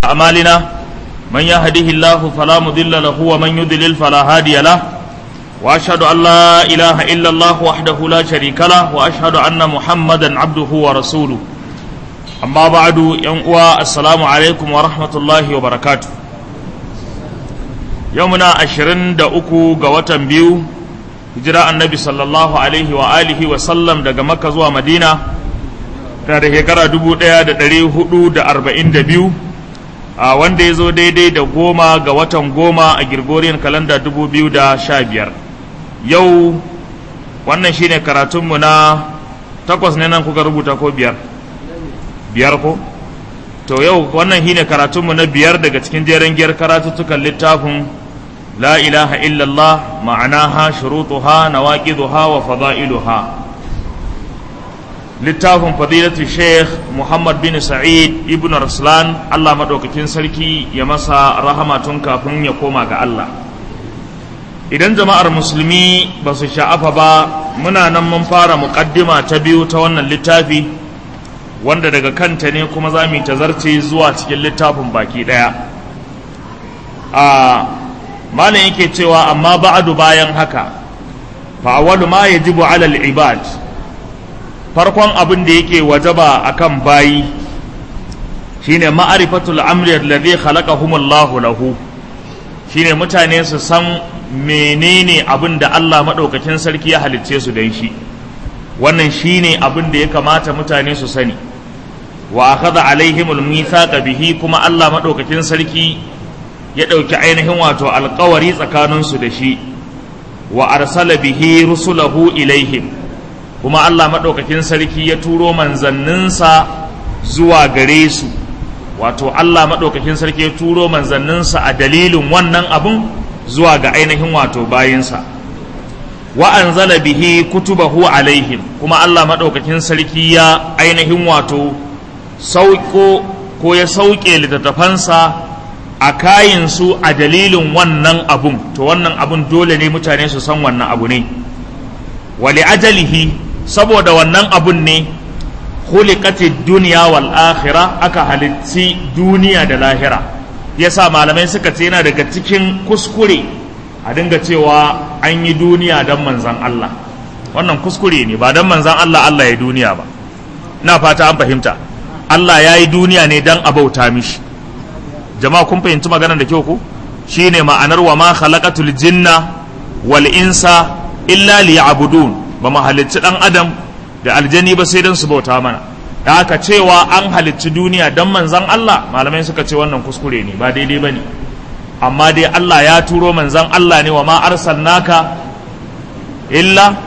أعمالنا من يهده الله فلا مضل له ومن يضلل فلا هادي له وأشهد أن لا إله إلا الله وحده لا شريك له وأشهد أن محمدا عبده ورسوله أما بعد ينقوى السلام عليكم ورحمة الله وبركاته يومنا أشرين دا أكو قوة بيو hijira annabi sallallahu alaihi wa alihi wa sallam daga makka zuwa madina ta da shekara dubu ɗaya da ɗari hudu da arba'in da biyu a wanda ya zo daidai da goma ga watan goma a girgoriyan kalanda dubu biyu da sha biyar yau wannan shine karatunmu na takwas ne nan kuka rubuta ko biyar biyar ko to yau wannan shine karatunmu na biyar daga cikin jeren giyar karatuttukan littafin لا إله إلا الله معناها شروطها نواقضها وفضائلها littafin fadilatu sheikh muhammad bin sa'id ibn raslan allah maɗaukakin sarki ya masa rahama tun kafin ya koma ga allah idan jama'ar musulmi ba su sha'afa ba muna nan mun fara muƙaddima ta biyu ta wannan littafi wanda daga kanta ne kuma za mu yi tazarce zuwa cikin littafin baki ɗaya a malam yake cewa amma ba'adu bayan haka fa awwalu ma yajibu 'ala al-ibad farkon abin da yake wajaba akan bayi shine ma'rifatul amri alladhi khalaqahumullahu lahu shine mutane su san menene abin da Allah madaukakin sarki ya halicce su dan shi wannan shine abin da ya kamata mutane su sani wa akhadha alaihimul mithaqa bihi kuma Allah madaukakin sarki ya ɗauki ainihin wato alkawari tsakaninsu da shi wa arsala bihi rusulahu ilaihim kuma Allah maɗaukakin sarki ya turo manzanninsa zuwa gare su wato Allah maɗaukakin sarki ya turo manzanninsa a dalilin wannan abun zuwa ga ainihin wato bayinsa wa anzala bihi kutubahu alaihim kuma Allah maɗaukakin sarki ya ainihin wato sauko ko ya sauke littattafansa a kayinsu a dalilin wannan abun to wannan abun dole ne mutane su san wannan abu ne wali ajalihi saboda wannan abun ne khuliqatid duniya wal akhirah aka halitti duniya da lahira yasa malamai suka ce yana daga cikin kuskure a dinga cewa an yi duniya don manzan Allah wannan kuskure ne ba don manzan Allah Allah ya duniya ba na fata an fahimta Allah ya yi duniya ne don a bauta mishi jama'a kun fahimci maganar da kyau ku shine ma'anar wa ma khalaqatul jinna wal insa illa liya'budun ba mu halicci dan adam da aljani ba sai dan su bauta mana da haka cewa an halicci duniya dan manzon Allah malamai suka ce wannan kuskure ne ba daidai bane amma dai Allah ya turo manzon Allah ne wa ma arsalnaka illa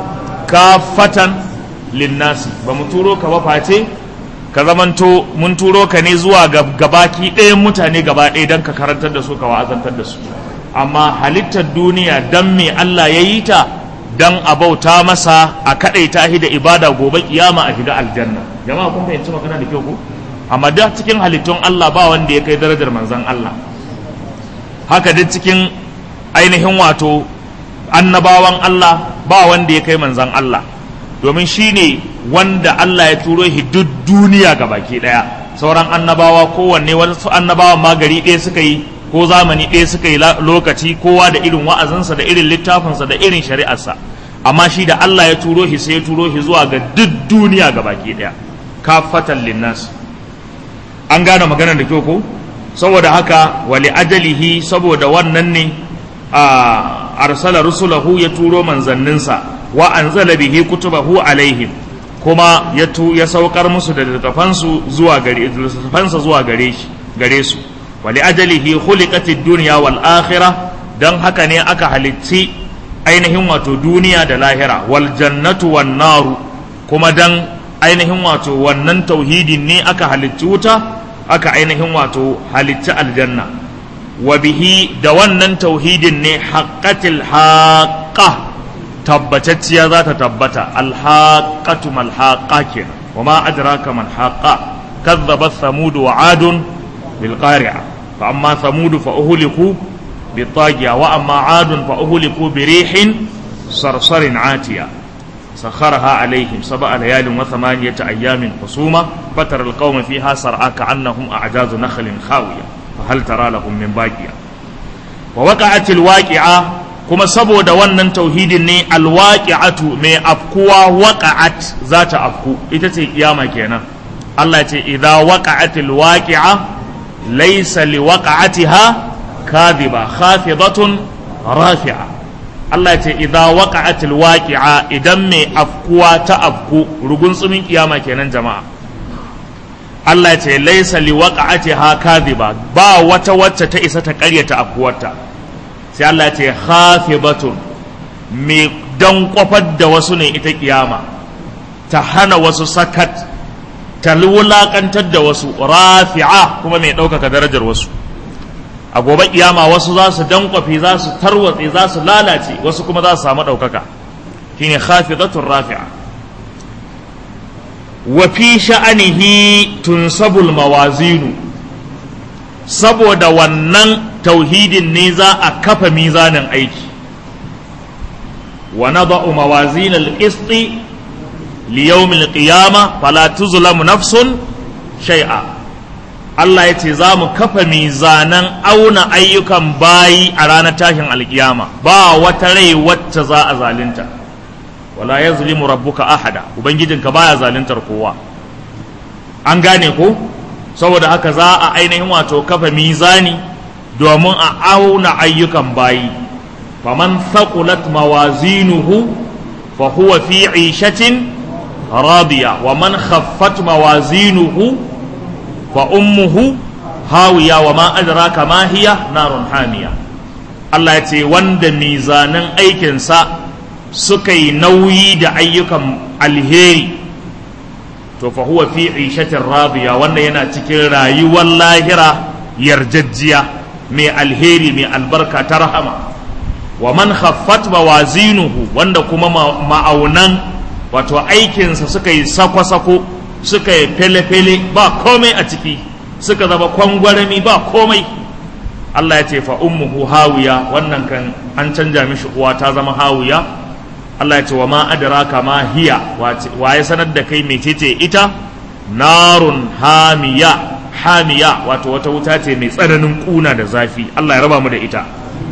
kafatan linnasi ba mu turo ka ba face ka zamanto mun turo ka ne zuwa ga gabaki ɗayan mutane gaba ɗaya don ka karantar da su ka wa'azantar da su amma halittar duniya don me Allah ya yi ta don a bauta masa a kaɗai ta da ibada gobe kiyama a shiga aljanna jama'a kun fahimci magana da kyau ku amma da cikin halittun Allah ba wanda ya kai darajar manzon Allah haka duk cikin ainihin wato annabawan Allah ba wanda ya kai manzon Allah domin shi ne wanda Allah ya turo shi duk duniya ga baki ɗaya sauran annabawa kowanne wasu annabawan ma gari ɗaya suka yi ko zamani ɗaya suka yi lokaci kowa da irin wa'azinsa da irin littafinsa da irin shari'arsa amma shi da Allah ya turo shi sai ya turo shi zuwa ga duk duniya ga baki ɗaya kafatan linnas an gane maganar da kyau ko saboda haka wali ajalihi saboda wannan ne a arsala rusulahu ya turo manzanninsa wa anzala bihi kutubahu alaihim kuma ya tu ya saukar musu da littafansu zuwa gare littafansa zuwa gare shi gare su wa li ajalihi khuliqatid dunya wal akhirah dan haka ne aka halitti ainihin wato duniya da lahira wal jannatu wan naru kuma dan ainihin wato wannan tauhidin ne aka halitti wuta aka ainihin wato halitti aljanna wa bihi da wannan tauhidin ne haqqatil haqqah tabbatacciya za ta tabbata alhaƙatu malhaƙa kenan wa ma adraka malhaƙa kazzabat samud wa adun bil qari'a fa amma samud fa uhliku bi tagiya wa amma adun fa uhliku bi rihin sarsarin atiya سخرها عليهم سبع ليال وثمانية أيام حسوما فترى القوم فيها سرعى كأنهم أعجاز نخل خاوية فهل ترى لهم من باقية ووقعت الواقعة kuma saboda wannan tauhidin ne alwaqi'atu mai afkuwa waqa'at za ta afku ita ce kiyama kenan Allah ce idza waqa'atil waqi'a laysa liwaqa'atiha kadhiba khafidatun rafi'a Allah ce idza waqa'atil waqi'a idan mai afkuwa ta afku rugun tsumin kiyama kenan jama'a Allah ce laysa liwaqa'atiha kadhiba ba wata wacce ta isa ta karyata afkuwarta sai Allah ce khafidatun mai dan kwafar da wasu ne ita kiyama ta hana wasu sakat ta wulakantar da wasu rafi'a kuma mai ɗaukaka darajar wasu a gobe kiyama wasu za su dankwafe za su tarwatse za su lalace wasu kuma za su samu ɗaukaka shine khafidatun rafi'a wa fi sha'anihi tunsabul mawazinu saboda wannan tauhidin ne za a kafa mizanin aiki wa nada'u mawazin al-qist li yawm al-qiyamah fala tuzlamu nafsun shay'a Allah ya ce za mu kafa mizanan auna ayyukan bayi a ranar tashin alkiyama ba wata rai wacce za a zalunta wala yazlimu rabbuka ahada ubangijinka baya zaluntar kowa an gane ko saboda haka za a ainihin wato kafa mizani domin a auna ayyukan bayi faman thaqulat mawazinuhu fa huwa fi 'ishatin radiya wa man khaffat mawazinuhu fa ummuhu hawiya wa ma adraka ma hiya narun hamiya Allah ya ce wanda mizanan aikinsa suka yi nauyi da ayyukan alheri to fa huwa fi 'ishatin radiya wanda yana cikin rayuwar lahira yarjajjiya mai alheri mai albarka ta rahama wa man khaffat mawazinuhu wanda kuma ma'aunan wato aikinsa suka yi sako-sako suka yi fele-fele ba komai a ciki suka zama kwangwarami ba komai Allah ya ce fa ummuhu hawiya wannan kan an canja mishi uwa ta zama hawiya Allah ya ce wa ma adraka ma hiya wa ya sanar da kai mecece ita narun hamiya hamiya wato wata wuta ce mai tsananin kuna da zafi Allah ya raba mu da ita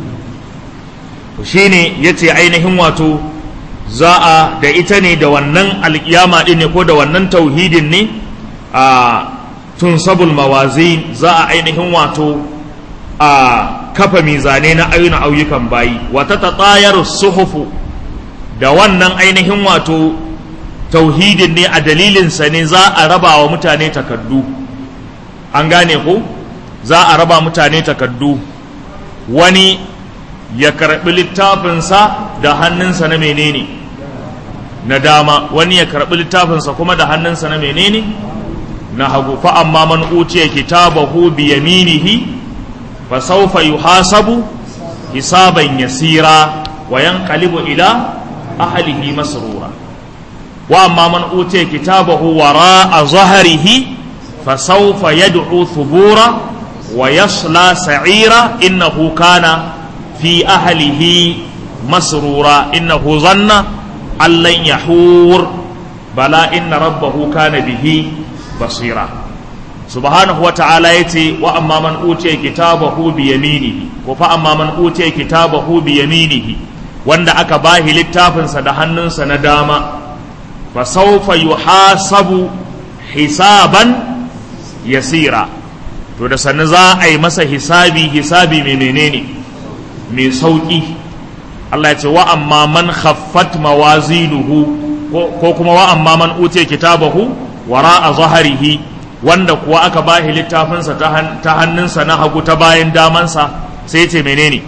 shine yace ainihin wato za a da ita ne da wannan alkiyama din ne ko da wannan tauhidin ne a tunsabul mawazin za a ainihin wato a kafa mizane na ayyuna ayyukan bayi wata tatayar suhufu da wannan ainihin wato tauhidin ne a dalilinsa ne za a raba wa mutane takaddu an gane ku za a raba mutane takaddu wani ya karɓi littafinsa da hannunsa na menene na dama wani ya karɓi littafinsa kuma da hannunsa na menene na hagu fa amma man utiya kitabahu bi yaminihi fa sawfa yuhasabu hisaban yasira wa yanqalibu ila ahlihi masrura wa amma man utiya kitabahu wara'a zahrihi fa sawfa yad'u thubura wa yasla sa'ira innahu kana fi ahlihi masrura innahu zanna allan yahur bala inna rabbahu kana bihi basira subhanahu wa ta'ala yace wa amma man utiya kitabahu bi yaminihi ko fa amma man utiya kitabahu bi yaminihi wanda aka bahi littafinsa da hannunsa na dama fa sawfa yuhasabu hisaban yasira to da sannu za a yi masa hisabi hisabi mai menene mai sauki Allah ya ce wa amma man khaffat mawazinuhu ko kuma wa amma man utiya kitabahu wara a zaharihi wanda kuwa aka bahi littafinsa ta hannunsa na hagu ta bayan damansa sai ce menene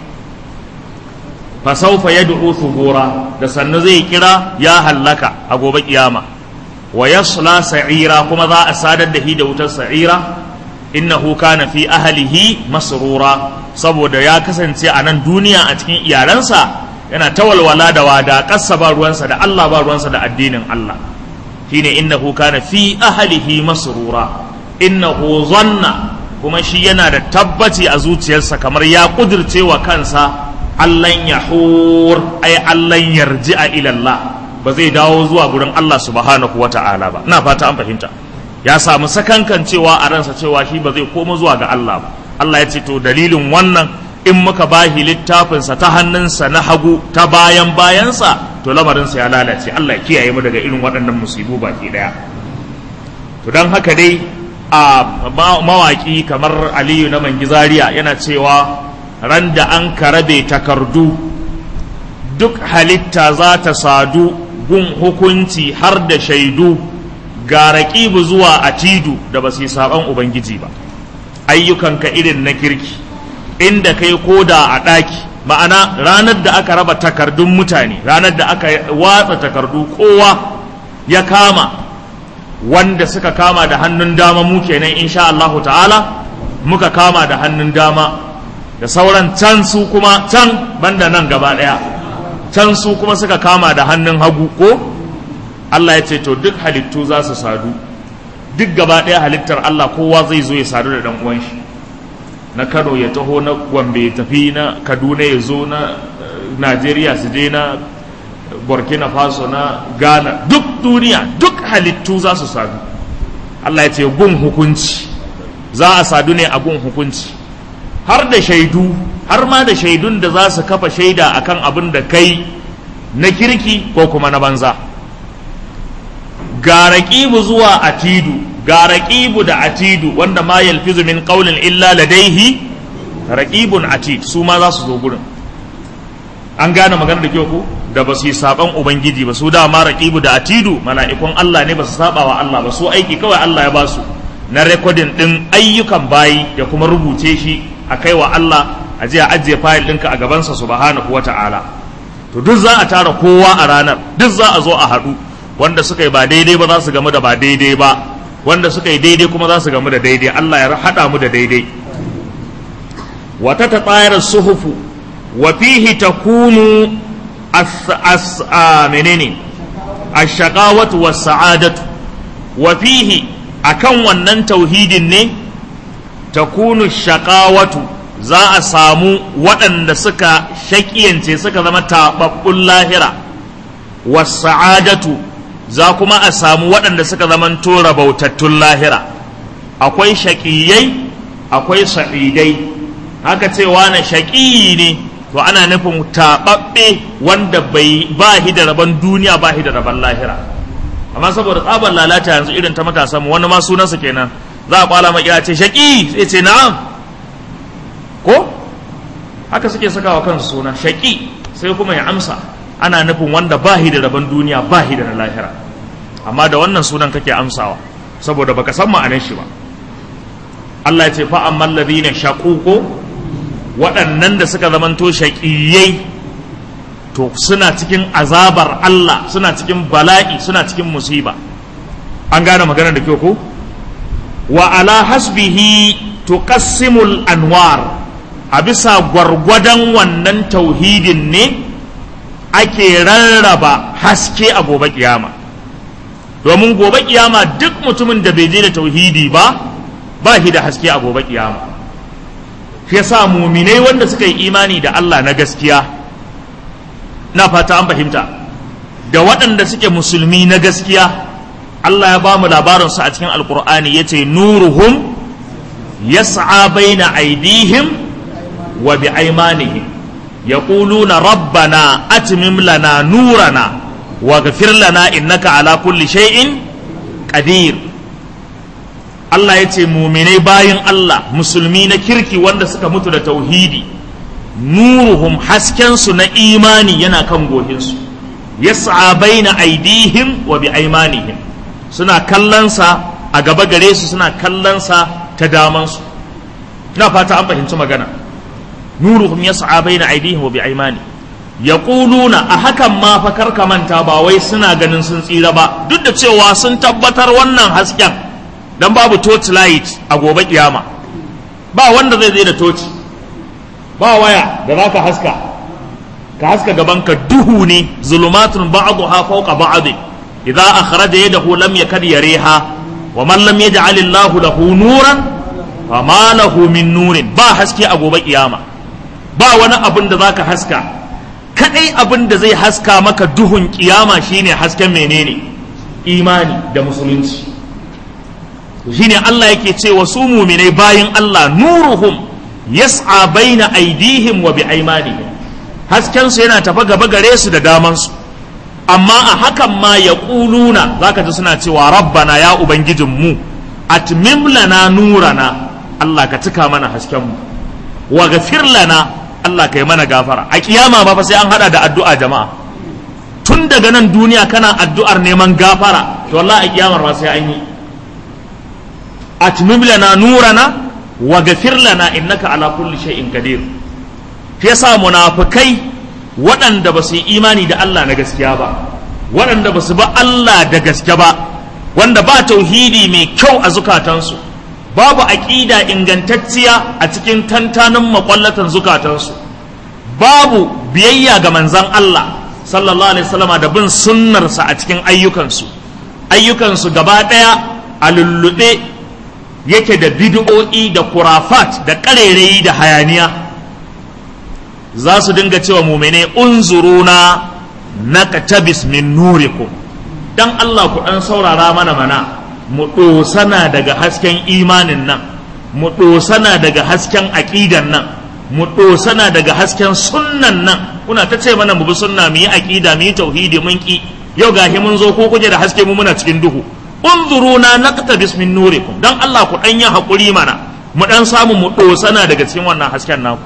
fasaufa ya du'u thubura da sannu zai kira ya hallaka a gobe kiyama wa yasla sa'ira kuma za a sadar da shi da wutar sa'ira innahu kana fi ahlihi masrura saboda ya kasance a nan duniya a cikin iyalansa yana ta walwala da wada kassa ba ruwansa da Allah ba ruwansa da addinin Allah shine innahu kana fi ahlihi masrura innahu zanna kuma shi yana da tabbaci a zuciyarsa kamar ya kudirce wa kansa allan yahur ay allan yarji'a ila Allah ba zai dawo zuwa gurin Allah subhanahu wa ta'ala ba ina fata an fahimta ya samu sakankan cewa a ransa cewa shi ba zai koma zuwa ga Allah ba Allah ya ce to dalilin wannan in muka bahi littafinsa ta hannunsa na hagu ta bayan bayansa to lamarinsa ya lalace Allah ya kiyaye mu daga irin waɗannan musibu baki ɗaya to don haka dai a mawaƙi kamar aliyu na mangizariya yana cewa ran da an karabe takardu duk halitta za ta sadu gun hukunci har da shaidu ga raƙibu zuwa a tidu da ba su yi saɓan ubangiji ba ayyukanka irin na kirki inda kai koda a ɗaki ma'ana ranar da aka raba takardun mutane ranar da aka watsa takardu kowa ya kama wanda suka kama da hannun dama mu kenan insha Allahu ta'ala muka kama da hannun dama da sauran can su kuma can banda nan gaba ɗaya can su kuma suka kama da hannun hagu ko Allah ya ce to duk halittu za su sadu duk gaba ɗaya halittar Allah kowa zai zo ya sadu da ɗan uwan shi na Kano ya taho na Gombe ya tafi na Kaduna ya zo na Najeriya su je na Burkina Faso na Ghana duk duniya duk halittu za su sadu Allah ya ce gun hukunci za a sadu ne a gun hukunci har da shaidu har ma da shaidun da za su kafa shaida akan abin da kai na kirki ko kuma na banza ga raƙibu zuwa atidu ga raƙibu da atidu wanda ma yalfizu min qawlin illa ladaihi raqibun atid su ma za su zo gurin an gane magana da kyau ko da ba su yi saban ubangiji ba su dama raqibu da atidu mala'ikun Allah ne ba su saba wa Allah ba su aiki kawai Allah ya ba su na rekodin din ayyukan bayi ya kuma rubuce shi a kai wa Allah a je a ajiye fayil ɗinka a gabansa subhanahu wata'ala to duk za a tara kowa a ranar duk za a zo a haɗu wanda suka yi ba daidai ba za su gamu da ba daidai ba wanda suka yi daidai kuma za su gamu da daidai Allah ya haɗa mu da daidai wata ta tsayar suhufu wa fihi takunu as menene ash-shaqawatu was-sa'adatu wa fihi akan wannan tauhidin ne takunu shaqawatu za a samu waɗanda suka shaƙiyance suka zama taɓaɓɓun lahira was-sa'adatu za kuma a samu waɗanda suka zamanto rabautattun lahira akwai shaƙiyai akwai sa'idai haka cewa na shaƙiyi ne to ana nufin taɓaɓɓe wanda bai ba shi da rabon duniya ba shi da rabon lahira amma saboda tsabar lalata yanzu irin ta matasa mu wani ma sunansa kenan za a kwala makira ce shaƙi sai ce na'am ko haka suke sakawa kansu suna shaƙi sai kuma ya amsa ana nufin wanda ba shi da rabon duniya ba shi da na lahira amma da wannan sunan kake amsawa saboda baka san ma'anar shi ba Allah ya ce fa amman ladina shaququ waɗannan da suka zamanto shaƙiyai to suna cikin azabar Allah suna cikin bala'i suna cikin musiba an gane maganar da kyau ko wa ala hasbihi tuqassimul anwar a bisa gwargwadon wannan tauhidin ne ake rarraba haske a gobe kiyama domin gobe kiyama duk mutumin da bai je da tauhidi ba ba shi da haske a gobe kiyama shi yasa muminai wanda suka yi imani da Allah na gaskiya na fata an fahimta da waɗanda suke musulmi na gaskiya Allah ya ba mu labarinsu a cikin alkur'ani ya ce nuruhum yas'a baina aidihim wa bi aimanihim يقولون ربنا أتمم لنا نورنا واغفر لنا إنك على كل شيء قدير Allah ya ce muminai bayan Allah musulmi na kirki wanda suka mutu da tauhidi nuruhum haskensu na imani yana kan gohinsu yas'a baina aidihim wa bi aimanihim suna kallonsa a gaba gare su suna kallonsa ta damansu na fata an fahimci magana nuruhum yas'a baina aydihim wa bi aymani yaquluna a hakan ma fa karka manta ba wai suna ganin sun tsira ba duk da cewa sun tabbatar wannan hasken dan babu torch light a gobe kiyama ba wanda zai zai da toci ba waya da zaka haska ka haska gaban ka duhu ne zulumatun ba'daha fawqa ba'd idza akhraja yadahu lam yakad yariha wa man lam yaj'al Allahu lahu nuran fama lahu min nurin ba haske a gobe kiyama ba wani abin da zaka haska kadai abin da zai haska maka duhun kiyama shine hasken menene imani da musulunci shine Allah yake cewa su muminai bayin Allah nuruhum yas'a baina aidihim wa bi aymanihim hasken su yana tafa gaba gare su da daman su amma a hakan ma ya ƙuluna za ka ji suna cewa rabbana ya ubangijinmu atmim lana nurana Allah ka cika mana haskenmu wa gafir lana Allah ka yi mana gafara a kiyama ba fa sai an hada da addu'a jama'a tun daga nan duniya kana addu'ar neman gafara to wallahi a kiyamar ma sai an yi atmim lana nurana wa gafir lana innaka ala kulli shay'in qadir yasa munafikai waɗanda ba su yi imani da Allah na gaskiya ba waɗanda ba su ba Allah da gaske ba wanda ba tauhidi mai kyau a zukatansu babu aƙida ingantacciya a cikin tantanin makwallatan zukatansu babu biyayya ga manzan Allah sallallahu alaihi wasallama da bin sunnarsa a cikin ayyukansu ayyukansu gaba ɗaya a lullube yake da bid'o'i da kurafat da ƙarerayi da hayaniya za su dinga cewa mumene unzuruna naqtabis min nurikum dan Allah ku dan saurara mana mana mu dosana daga hasken imanin nan mu dosana daga hasken aqidan nan mu dosana daga hasken sunnan nan kuna ta ce mana mu bi sunna mu yi aqida mu yi tauhidi mun ki yau gahi mun zo ko kuje da haske mu muna cikin duhu unzuruna naqtabis min nurikum dan Allah ku dan yi hakuri mana mu dan samu mu dosana daga cikin wannan hasken naku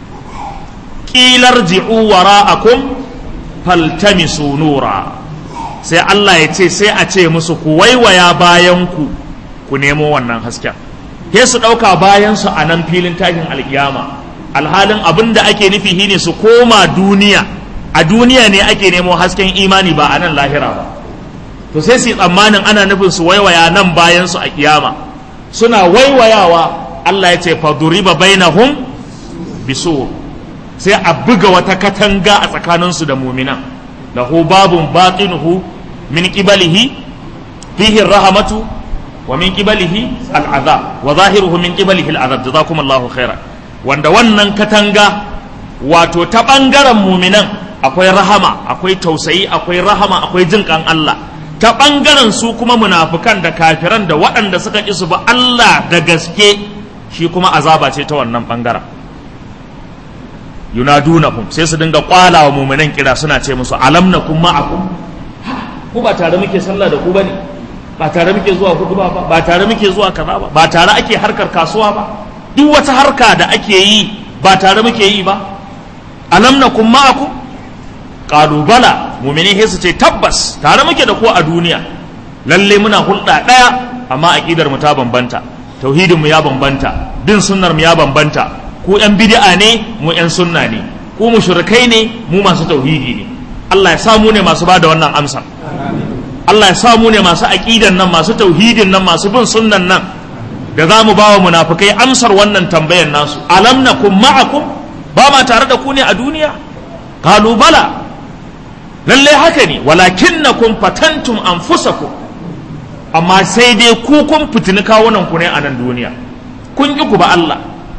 ƙilar ji'u wara'akum faltamisu nura sai Allah ya ce sai a ce musu ku waiwaya bayanku ku nemo wannan hasken sai su ɗauka bayansu a nan filin tashin alkiyama alhalin abin da ake nufi shine su koma duniya a duniya ne ake nemo hasken imani ba a nan lahira ba to sai su yi tsammanin ana nufin su waiwaya nan bayansu a kiyama suna waiwayawa Allah ya ce faduriba bainahum bisur sai a buga wata katanga a tsakaninsu da muminan lahu babun batinuhu min qibalihi fihi rahamatu wa min qibalihi al'azab wa zahiruhu min qibalihi al'azab jazakumullahu khaira wanda wannan katanga wato ta bangaren muminan akwai rahama akwai tausayi akwai rahama akwai jin kan Allah ta bangaren su kuma munafukan da kafiran da waɗanda suka ƙi su ba Allah da gaske shi kuma azaba ce ta wannan bangaren yunadunahum sai su dinga kwala wa mu'minan kira suna ce musu alam nakum ma'akum ku ba tare muke sallah da ku bane ba tare muke zuwa hutuba ba ba tare muke zuwa kaza ba ba tare ake harkar kasuwa ba duk wata harka da ake yi ba tare muke yi ba alam nakum ma'akum qalu bala mu'mini sai su ce tabbas tare muke da ku a duniya lalle muna hulɗa ɗaya amma aqidar mu ta bambanta tauhidin mu ya bambanta bin sunnar mu ya bambanta ku yan bid'a ne mu yan sunna ne ku mushrikai ne mu masu tauhidi ne Allah ya samu ne masu bada wannan amsa Allah ya samu ne masu aqidan nan masu tauhidin nan masu bin sunnan nan da za mu bawa munafikai amsar wannan tambayar nasu alam nakum ma'akum ba ma tare da ku ne a duniya qalu bala lalle haka ne walakinnakum fatantum anfusakum amma sai dai ku kun fitini kawunan ku ne a nan duniya kun ki ku ba Allah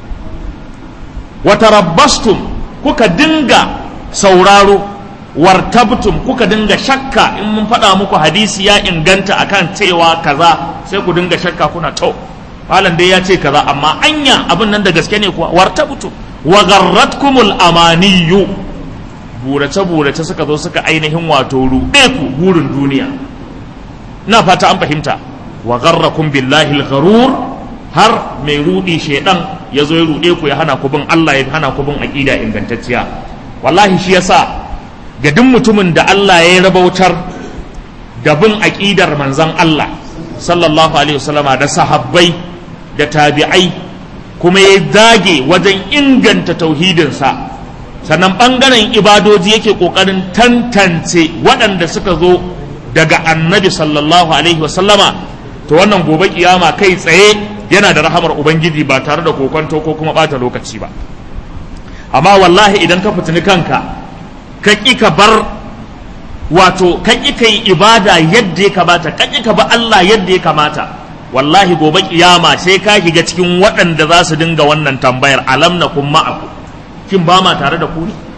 watarabbastum kuka dinga sauraro wartabtum kuka dinga shakka in mun faɗa muku hadisi ya inganta akan cewa kaza sai ku dinga shakka kuna to malam dai ya ce kaza amma anya abin nan da gaske ne kuwa wartabtum wa garratkumul amaniyu burace burace suka zo suka ainihin wato ruɗe ku burin duniya na fata an fahimta wa garrakum billahi al-gharur har mai rudi shaidan ya zo ya rude ku ya hana ku bin Allah ya hana ku bin aqida ingantacciya wallahi shi yasa ga duk mutumin da Allah ya rabautar da bin aqidar manzon Allah sallallahu alaihi wasallama da sahabbai da tabi'ai kuma ya dage wajen inganta tauhidinsa sannan ɓangaren ibadoji yake ƙoƙarin tantance waɗanda suka zo daga annabi sallallahu alaihi wasallama to wannan gobe kiyama kai tsaye yana da rahamar ubangiji ba tare da kokonto ko kuma ɓata lokaci ba amma wallahi idan ka fitini kanka ka ƙi ka bar wato ka ƙi ka yi ibada yadda ya kamata ka ƙi ka ba Allah yadda ya kamata wallahi gobe kiyama sai ka shiga cikin waɗanda za su dinga wannan tambayar alam na kun ma'aku kin ba ma tare da ku ne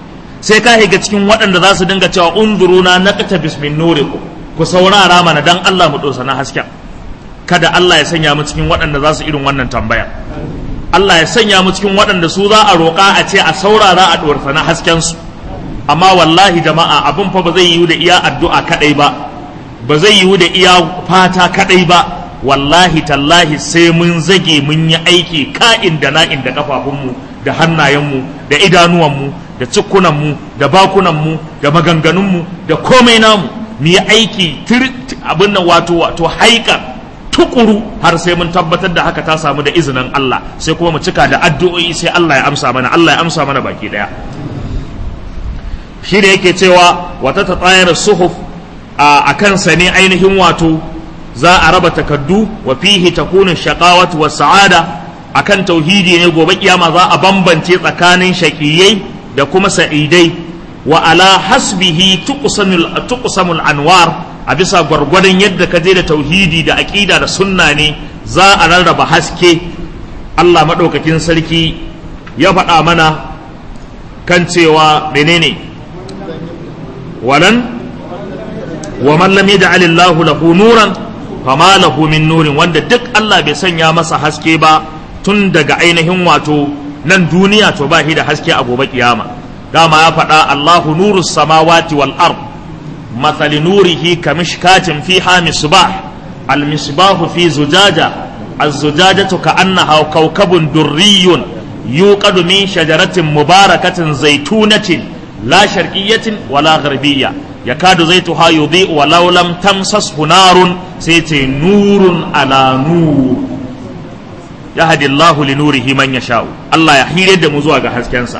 sai ka higa cikin waɗanda za su dinga cewa unzuruna naqta bismin nurikum ku saurara mana dan Allah mu dosa na hasken kada Allah ya sanya mu cikin waɗanda za su irin wannan tambaya Allah ya sanya mu cikin waɗanda su za a roƙa a ce a saurara a ɗorfa na hasken su amma wallahi jama'a abin fa ba zai yiwu da iya addu'a kadai ba ba zai yiwu da iya fata kadai ba wallahi tallahi sai mun zage mun yi aiki ka'in da na'in da kafafunmu da hannayenmu da idanuwanmu da cikunanmu da bakunanmu da maganganunmu da komai namu mu yi aiki abin nan wato wato haika tukuru har sai mun tabbatar da haka ta samu da izinin Allah sai kuma mu cika da addu'o'i sai Allah ya amsa mana Allah ya amsa mana baki daya shi da yake cewa wata ta tsayar suhuf a kansa ne ainihin wato za a raba takaddu wa fihi takunu shaqawatu was sa'ada akan tauhidi ne gobe kiyama za a bambance tsakanin shaqiyai da kuma sa'idai wa ala hasbihi tuqsamul tuqsamul anwar a bisa gwargwadon yadda ka je da tauhidi da aqida da sunna ne za a rarraba haske Allah madaukakin sarki ya faɗa mana kan cewa menene walan wa man lam yaj'al Allahu lahu nuran fama lahu min nurin wanda duk Allah bai sanya masa haske ba tun daga ainihin wato nan duniya to ba shi da haske a gobe kiyama dama ya faɗa Allahu nurus samawati wal ard مثل نوره كمشكاة فيها مصباح المصباح في زجاجة الزجاجة كأنها كوكب دري يوقد من شجرة مباركة زيتونة لا شرقية ولا غربية يكاد زيتها يضيء ولو لم تمسسه نار سيتي نور على نور يهدي الله لنوره من يشاء الله يحيي يد مزوغا حسكنسا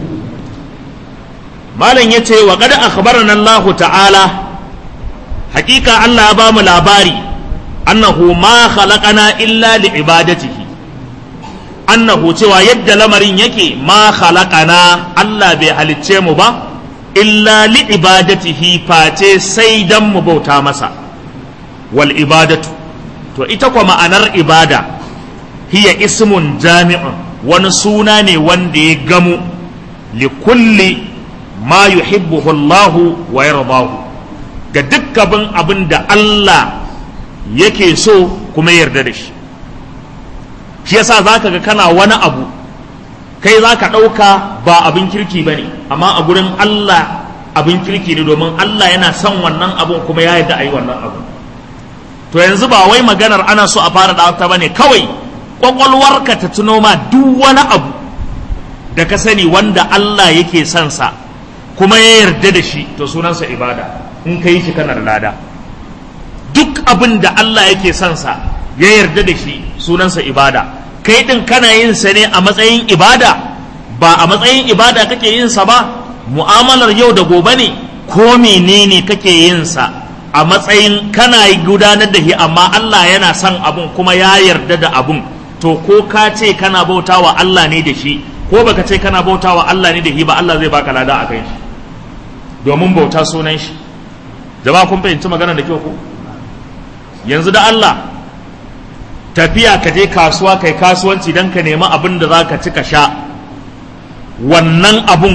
malam ya ce wa kada akhbarana Allah ta'ala hakika Allah ya bamu labari annahu ma khalaqana illa li ibadatihi annahu cewa yadda lamarin yake ma khalaqana Allah bai halicce mu ba illa li ibadatihi face sai dan mu bauta masa wal ibadatu to ita kwa ma'anar ibada hiya ismun jami'un wani suna ne wanda ya gamu li kulli ma yuhibbuhu Allah wa yardahu ga dukkan abin da Allah yake so kuma yarda da shi shi yasa zaka ga kana wani abu kai zaka ɗauka ba abin kirki ba ne amma a gurin Allah abin kirki ne domin Allah yana son wannan abun kuma ya yarda a yi wannan abu to yanzu ba wai maganar ana so a fara da ta bane kawai kwakwalwarka ta tuno ma duk wani abu da ka sani wanda Allah yake son sa kuma ya yarda da shi to sunansa ibada in ka yi shi kana da lada duk abin da Allah yake son sa ya yarda da shi sunansa ibada kai din kana yin sa ne a matsayin ibada ba a matsayin ibada kake yin sa ba mu'amalar yau da gobe ne ko menene kake yin sa a matsayin kana gudanar da shi amma Allah yana son abun kuma ya yarda da abun to ko ka ce kana bautawa Allah ne da shi ko baka ce kana bautawa Allah ne da shi ba Allah zai baka lada a kai shi domin bauta sunan shi jama'a kun fahimci magana da kyau ko yanzu da Allah tafiya ka je kasuwa kai kasuwanci don ka nemi abin da za ka ci ka sha wannan abun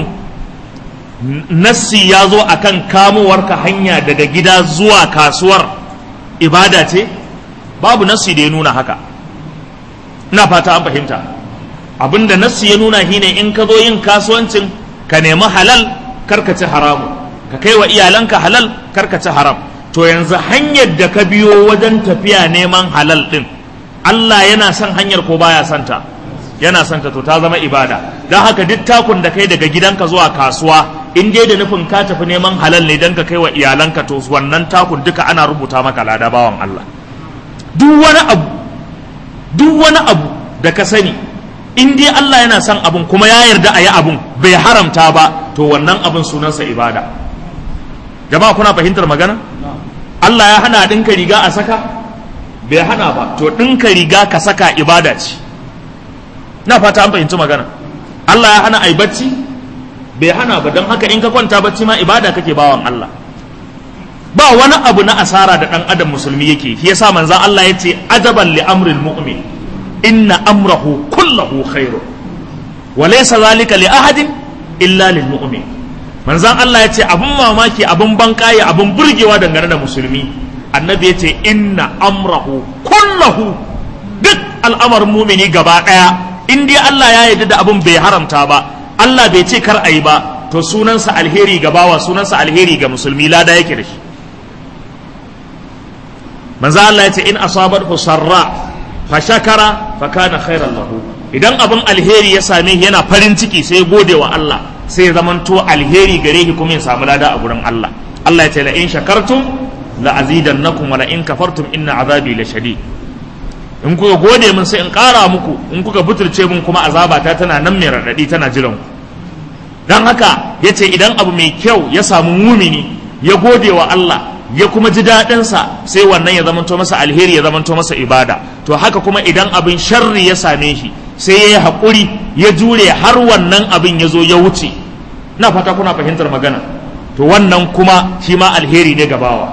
nassi ya zo a kan kamowarka hanya daga gida zuwa kasuwar ibada ce babu nassi da ya nuna haka ina fata an fahimta abin da nassi ya nuna shine in ka zo yin kasuwancin ka nemi halal karka ci haramu ka kai wa iyalanka halal karka ci haram to yanzu hanyar da ka biyo wajen tafiya neman halal din Allah yana son hanyar ko baya santa yana santa to ta zama ibada don haka duk takun da kai daga gidanka zuwa kasuwa in dai da nufin ka tafi neman halal ne don ka kai wa iyalanka to wannan takun duka ana rubuta maka lada bawan Allah duk wani abu duk wani abu da ka sani in dai Allah yana son abun kuma ya yarda a yi abun bai haramta ba to wannan abun sunansa ibada jama'a kuna fahimtar magana Allah ya hana ɗinka riga a saka bai hana ba to ɗinka riga ka saka ibada ce na fata an fahimci magana Allah ya hana ai bacci bai hana ba don haka in ka kwanta bacci ma ibada kake bawan Allah ba wani abu na asara da ɗan adam musulmi yake shi yasa manzon Allah ya ce ajaban li amril mu'min inna amrahu kullahu khairu wa laysa zalika li ahadin illa lil mu'min manzan Allah ya ce abin mamaki abin bankaye abin burgewa dangane da musulmi annabi ya ce inna amrahu kullahu duk al'amarin mumini gaba ɗaya in dai Allah ya yarda da abin bai haramta ba Allah bai ce kar a yi ba to sunansa alheri ga bawa sunansa alheri ga musulmi lada yake da shi manzo Allah ya ce in asabathu sarra fa shakara fa kana khairan lahu idan abin alheri ya same shi yana farin ciki sai gode wa Allah sai ya zamanto alheri gare shi kuma ya samu lada a gurin Allah Allah ya ce la in shakartum la azidannakum wa la in kafartum inna azabi la shadid in kuka gode min sai in ƙara muku in kuka butulce min kuma azabata tana nan mai raɗaɗi tana jiran ku don haka ya ce idan abu mai kyau ya samu mumini ya gode wa Allah ya kuma ji daɗinsa sai wannan ya zamanto masa alheri ya zamanto masa ibada to haka kuma idan abin sharri ya same shi sai ya yi haƙuri ya jure har wannan abin ya zo ya wuce na fata kuna fahimtar magana to wannan kuma shi ma alheri ne gabawa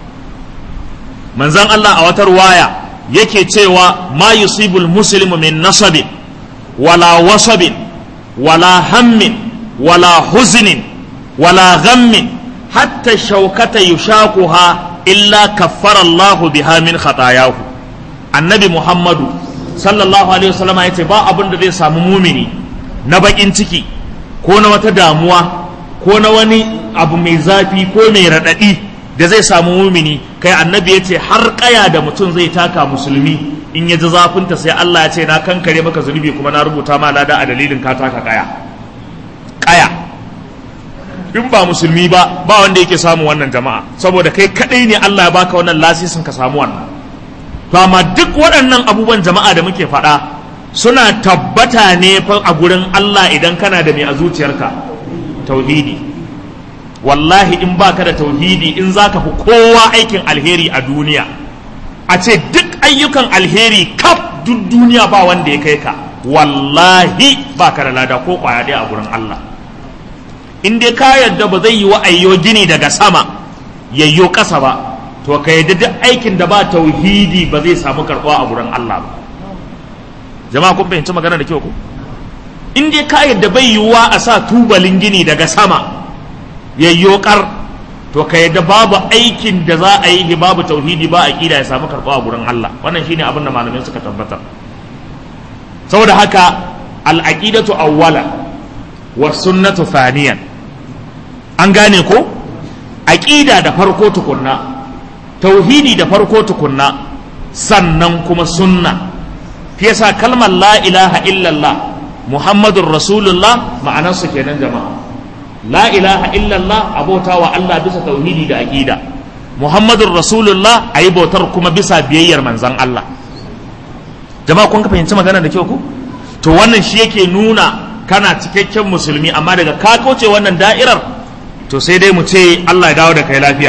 manzan Allah a wata ruwaya yake cewa ma yusibul muslimu min nasabin wala wasabin wala hammin wala huznin wala ghammin hatta shaukata yushaquha illa kaffara Allah biha min khatayahu annabi Muhammadu sallallahu alaihi wasallam yace ba abin da zai samu mumini na bakin ciki ko na wata damuwa ko na wani abu mai zafi ko mai radadi da zai samu mumini kai annabi ya ce har kaya da mutum zai taka musulmi in ya ji zafinta sai Allah ya ce na kankare maka zunubi kuma na rubuta ma lada a dalilin ka taka kaya kaya in ba musulmi ba ba wanda yake samu wannan jama'a saboda kai kadai ne Allah ya baka wannan lasisin ka samu wannan to amma duk waɗannan abubuwan jama'a da muke faɗa suna tabbata ne fa a gurin Allah idan kana da mai a zuciyarka tauhidi wallahi in baka da tauhidi in zaka fi kowa aikin alheri a duniya a ce duk ayyukan alheri kaf duk duniya ba wanda ya kai ka wallahi baka da lada ko kwaya ɗaya a gurin Allah in dai ka yadda ba zai yi wa ayyo gini daga sama yayyo ƙasa ba to ka yadda duk aikin da ba tauhidi ba zai samu karɓuwa a gurin Allah ba jama'a kun fahimci magana da kyau ko in dai ka yadda bai yiwuwa a sa tubalin gini daga sama yayyokar to ka yadda babu aikin da za a yi babu tauhidi ba aqida ya samu karɓa a gurin Allah wannan shine abin da malamai suka tabbatar saboda haka al-aqidatu awwala wa sunnatu thaniyan an gane ko aqida da farko tukunna tauhidi da farko tukunna sannan kuma sunna fi yasa kalmar la ilaha illallah muhammadur rasulullah ma'anarsu kenan jama'a la ilaha illallah abota wa Allah bisa tauhidi da aqida muhammadur rasulullah ayi bautar kuma bisa biyayyar manzon Allah jama'a kun ka fahimci magana da kyau ku to wannan shi yake nuna kana cikakken musulmi amma daga ka kauce wannan da'irar to sai dai mu ce Allah ya dawo da kai lafiya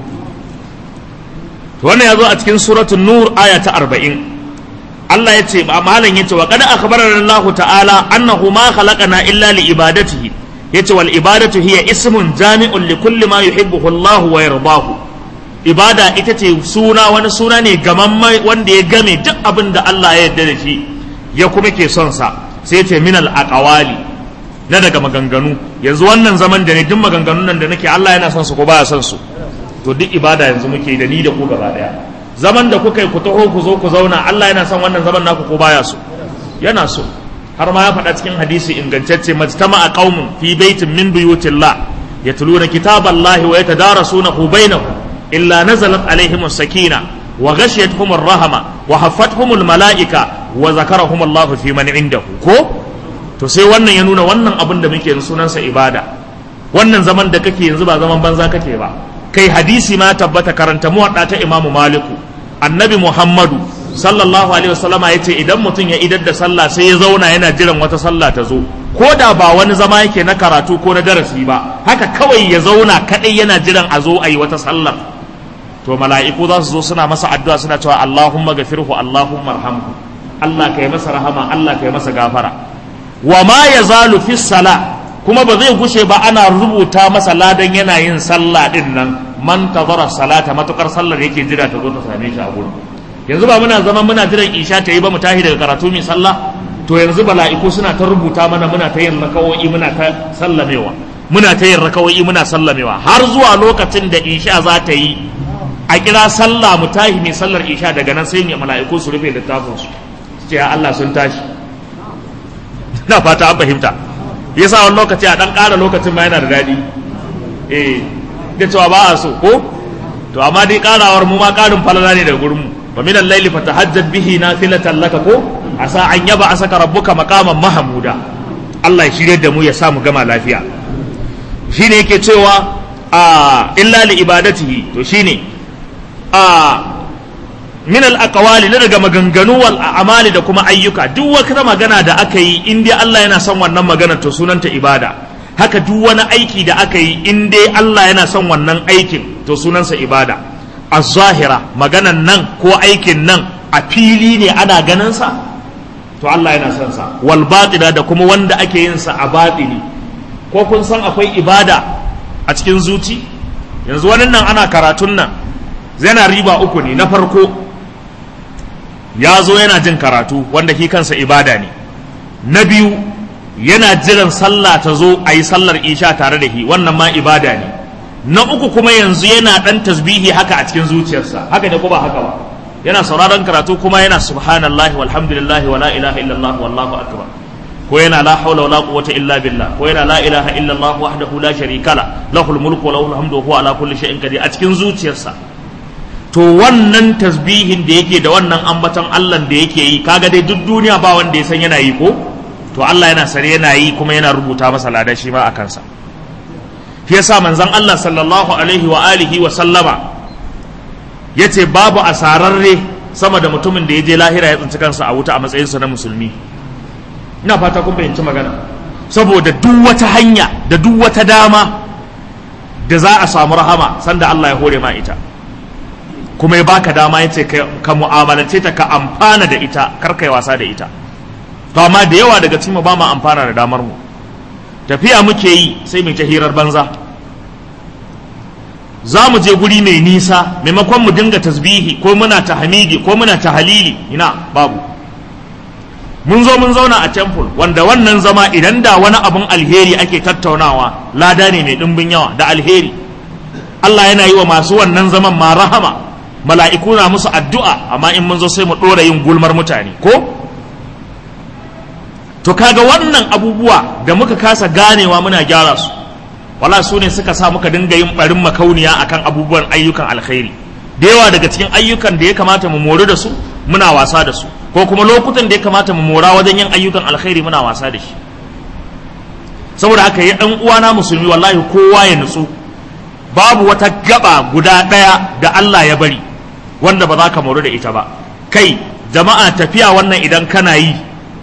to wannan ya zo a cikin suratul nur aya ta 40 Allah ya ce ba malam yace wa qad akhbarana Allah ta'ala annahu ma khalaqana illa li ibadatihi yace wal ibadatu hiya ismun jami'un li kulli ma yuhibbuhu Allah wa yardahu ibada ita ce suna wani suna ne gamamma wanda ya game duk abin da Allah ya yarda da shi ya kuma ke son sa sai ce minal aqwali na daga maganganu yanzu wannan zaman da ne duk maganganun nan da nake Allah yana son su ko baya son su to duk ibada yanzu muke da ni da ku gaba daya zaman da kuka yi ku taho ku zo ku zauna Allah yana son wannan zaman naku ko baya so yana so har ma ya faɗa cikin hadisi ingantacce majtama a qaumun fi baitin min buyutillah yatluna kitaballahi wa yatadarasunahu bainahum illa nazalat alaihim sakina wa ghashiyatuhum rahama wa haffatuhum malaika wa zakarahum Allah fi man indahu ko to sai wannan ya nuna wannan abin da muke yanzu sunansa ibada wannan zaman da kake yanzu ba zaman banza kake ba kai hadisi ma tabbata karanta muwadda ta imamu maliku annabi muhammadu sallallahu alaihi wasallama ya ce idan mutum ya idar da sallah sai ya zauna yana jiran wata sallah ta zo ko da ba wani zama yake na karatu ko na darasi ba haka kawai ya zauna kadai yana jiran a zo a yi wata sallar to mala'iku za su zo suna masa addu'a suna cewa allahumma gafirhu allahumma arhamhu allah kai masa rahama allah kai masa gafara wa ma yazalu fi sala kuma ba zai gushe ba ana rubuta masa ladan yana yin sallah din nan man tazara salata matukar sallar yake jira ta zo ta same shi a gurin yanzu ba muna zama muna jiran isha ta yi ba mu tashi daga karatu mai sallah to yanzu bala'iku suna ta rubuta mana muna ta yin lakawoyi muna ta sallamewa muna ta yin rakawai muna sallamewa har zuwa lokacin da isha za ta yi a kira sallah mu tashi mai sallar isha daga nan sai ne mala'iku su rufe littafin su ce ya Allah sun tashi na fata an fahimta yasa wani lokaci a dan ƙara lokacin ma yana da daɗi eh da cewa ba a so ko to amma dai ƙarawar mu ma ƙarin falala ne daga gurin mu wa min al-layli fatahajjat bihi nafilatan laka ko asa an yaba asaka rabbuka maqaman mahmuda Allah ya shirye da mu ya sa mu gama lafiya shine yake cewa a illa li ibadatihi to shine a min al aqwali na daga maganganu wal a'mali da kuma ayyuka duk wata magana da aka yi in dai Allah yana son wannan magana to sunanta ibada haka duk wani aiki da aka yi in dai Allah yana son wannan aikin to sunansa ibada az-zahira maganan nan ko aikin nan a fili ne ana ganin sa to Allah yana son sa wal batina da kuma wanda ake yin sa a batini ko kun san akwai ibada a cikin zuci yanzu wani nan ana karatun nan yana riba uku ne na farko ya zo yana jin karatu wanda shi kansa ibada ne na biyu yana jiran sallah ta zo a yi sallar isha tare da shi wannan ma ibada ne na uku kuma yanzu yana dan tasbihi haka a cikin zuciyarsa haka ne ko ba haka ba yana sauraron karatu kuma yana subhanallahi walhamdulillahi wala ilaha illallah wallahu akbar ko yana la haula wala quwwata illa billah ko yana la ilaha illallah wahdahu la sharika la lahul mulku wa lahul hamdu wa huwa ala kulli shay'in qadir a cikin zuciyarsa to wannan tasbihin da yake da wannan ambaton Allah da yake yi kaga dai duk duniya ba wanda ya san yana yi ko to Allah yana sare yana yi kuma yana rubuta masa ladan shi ma a kansa shi yasa manzon Allah sallallahu alaihi wa alihi wa sallama yace babu asararre sama da mutumin da ya je lahira ya tsinci kansa a wuta a matsayinsa na musulmi ina fata kun fahimci magana saboda duk wata hanya da duk wata dama da za a samu rahama sanda Allah ya hore ma ita kuma ya baka dama ya ce ka mu'amalance ta ka amfana da ita kar kai wasa da ita to amma da yawa daga cikin ba mu amfana da damar mu tafiya muke yi sai mu ta hirar banza za mu je guri mai nisa maimakon mu dinga tasbihi ko muna tahmidi ko muna tahalili ina babu mun zo mun zauna a temple wanda wannan zama idan da wani abun alheri ake tattaunawa lada ne mai ɗimbin yawa da alheri Allah yana yi wa masu wannan zaman ma rahama mala'iku na musu addu'a amma in mun zo sai mu ɗora yin gulmar mutane ko to kaga wannan abubuwa da muka kasa ganewa muna gyara su wala su ne suka sa muka dinga yin barin makauniya akan abubuwan ayyukan alkhairi da yawa daga cikin ayyukan da ya kamata mu mori da su muna wasa da su ko kuma lokutan da ya kamata mu mora wajen yin ayyukan alkhairi muna wasa da shi saboda haka ya dan uwana musulmi wallahi kowa ya nutsu babu wata gaba guda ɗaya da Allah ya bari wanda ba za ka mori da ita ba kai jama'a tafiya wannan idan kana yi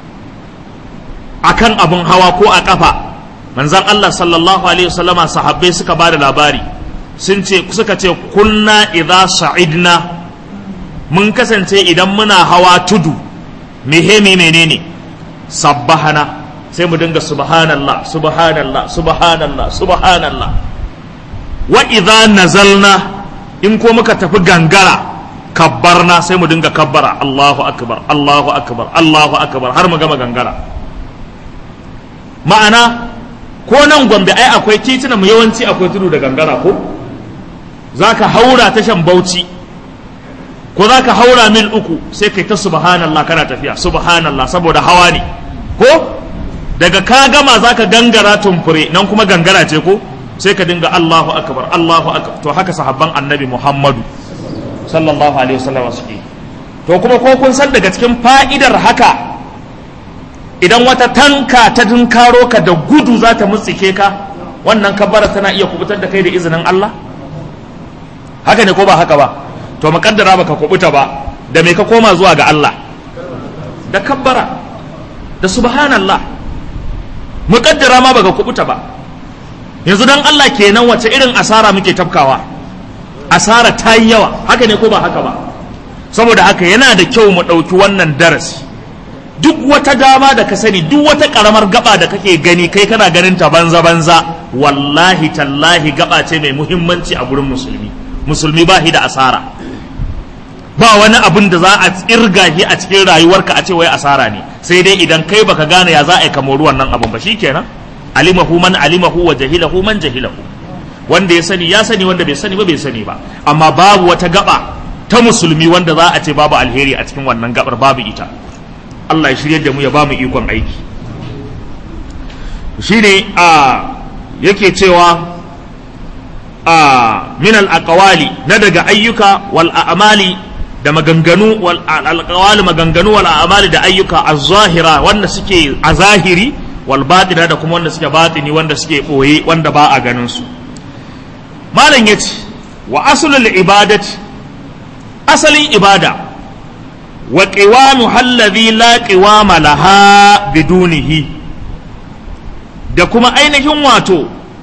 akan abun hawa ko a kafa manzan Allah sallallahu alaihi wasallama sahabbai suka ba da labari sun ce suka ce kunna idza sa'idna mun kasance idan muna hawa tudu mihemi menene sabbahana sai mu dinga subhanallah subhanallah subhanallah subhanallah wa idza nazalna in ko muka tafi gangara kabbarna sai mu dinga kabbara Allahu akbar Allahu akbar Allahu akbar har mu gama gangara ma'ana ko nan gombe ai akwai tituna mu yawanci akwai tudu da gangara ko za ka haura tashan bauchi ko za ka haura mil uku sai kai ta subhanallah kana tafiya subhanallah saboda hawa ne ko daga ka gama za ka gangara tumfure nan kuma gangara ce ko sai ka dinga Allahu akbar Allahu akbar to haka sahabban annabi Muhammadu sallallahu alaihi wasallam suke to kuma ko kun san daga cikin fa'idar haka idan wata tanka ta dinkaro ka da gudu za ta mutsike ka wannan kabbara tana iya kubutar da kai da izinin Allah haka ne ko ba haka ba to makaddara baka kubuta ba da me ka koma zuwa ga Allah da kabbara da subhanallah mukaddara ma baka kubuta ba yanzu dan Allah kenan wace irin asara muke tafkawa asara ta yi yawa haka ne ko ba haka ba saboda haka yana da kyau mu ɗauki wannan darasi duk wata dama da ka sani duk wata karamar gaba da kake gani kai kana ganin ta banza banza wallahi tallahi gaba ce mai muhimmanci a gurin musulmi musulmi ba shi da asara ba wani abin da za a tsirga shi a cikin rayuwarka a ce wai asara ne sai dai idan kai baka gane ya za a yi kamar wannan abin ba shikenan alimahu man alimahu wa jahilahu man jahilahu wanda ya sani ya sani wanda bai sani ba bai sani ba amma babu wata gaba ta musulmi wanda za a ce babu alheri a cikin wannan gabar babu ita Allah ya shirye da mu ya bamu ikon aiki shine a yake cewa a min al-aqwali na daga ayyuka wal a'mali da maganganu wal al-aqwali maganganu wal a'mali da ayyuka az-zahira wanda suke a zahiri wal batina da kuma wanda suke batini wanda suke boye wanda ba a ganin su malam yace wa aslul ibadati asalin ibada wa qiwamu alladhi la qiwama laha bidunihi da kuma ainihin wato